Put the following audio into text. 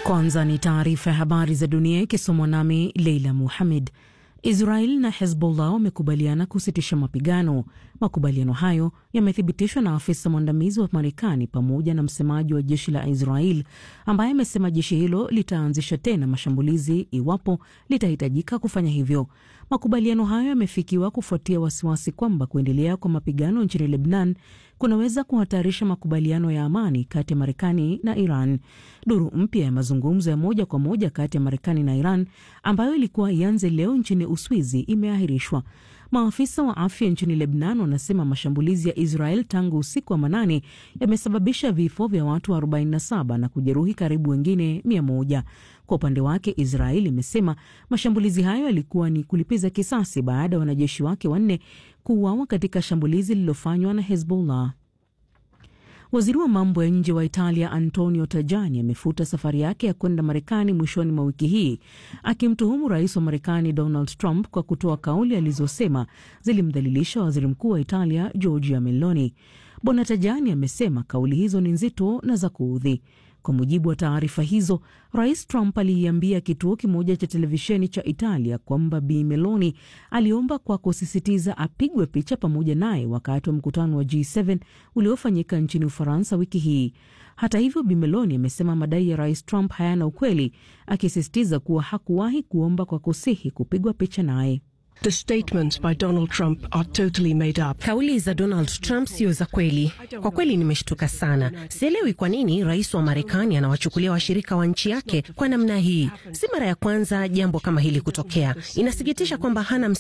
Kwanza ni taarifa ya habari za dunia ikisomwa nami Leila Muhamed. Israel na Hezbollah wamekubaliana kusitisha mapigano. Makubaliano hayo yamethibitishwa na afisa mwandamizi wa Marekani pamoja na msemaji wa jeshi la Israel ambaye amesema jeshi hilo litaanzisha tena mashambulizi iwapo litahitajika kufanya hivyo. Makubaliano hayo yamefikiwa kufuatia wasiwasi kwamba kuendelea kwa mapigano nchini Lebanon kunaweza kuhatarisha makubaliano ya amani kati ya Marekani na Iran. Duru mpya ya mazungumzo ya moja kwa moja kati ya Marekani na Iran ambayo ilikuwa ianze leo nchini Uswizi imeahirishwa. Maafisa wa afya nchini Lebanon wanasema mashambulizi ya Israel tangu usiku wa manane yamesababisha vifo vya watu 47 na kujeruhi karibu wengine 100. Kwa upande wake, Israel imesema mashambulizi hayo yalikuwa ni kulipiza kisasi baada ya wanajeshi wake wanne kuuawa katika shambulizi lililofanywa na Hezbollah. Waziri wa mambo ya nje wa Italia Antonio Tajani amefuta safari yake ya kwenda Marekani mwishoni mwa wiki hii akimtuhumu rais wa Marekani Donald Trump kwa kutoa kauli alizosema zilimdhalilisha waziri mkuu wa Italia Giorgia Meloni. Bwana Tajani amesema kauli hizo ni nzito na za kuudhi. Kwa mujibu wa taarifa hizo, rais Trump aliiambia kituo kimoja cha televisheni cha Italia kwamba Bi Meloni aliomba kwa kusisitiza apigwe picha pamoja naye wakati wa mkutano wa G7 uliofanyika nchini Ufaransa wiki hii. Hata hivyo, Bi Meloni amesema madai ya rais Trump hayana ukweli, akisisitiza kuwa hakuwahi kuomba kwa kusihi kupigwa picha naye. The statements by Donald Trump are totally made up. Kauli za Donald Trump sio za kweli. Kwa kweli nimeshtuka sana. Sielewi kwa nini rais wa Marekani anawachukulia washirika wa nchi yake kwa namna hii. Si mara ya kwanza jambo kama hili kutokea. Inasikitisha kwamba hana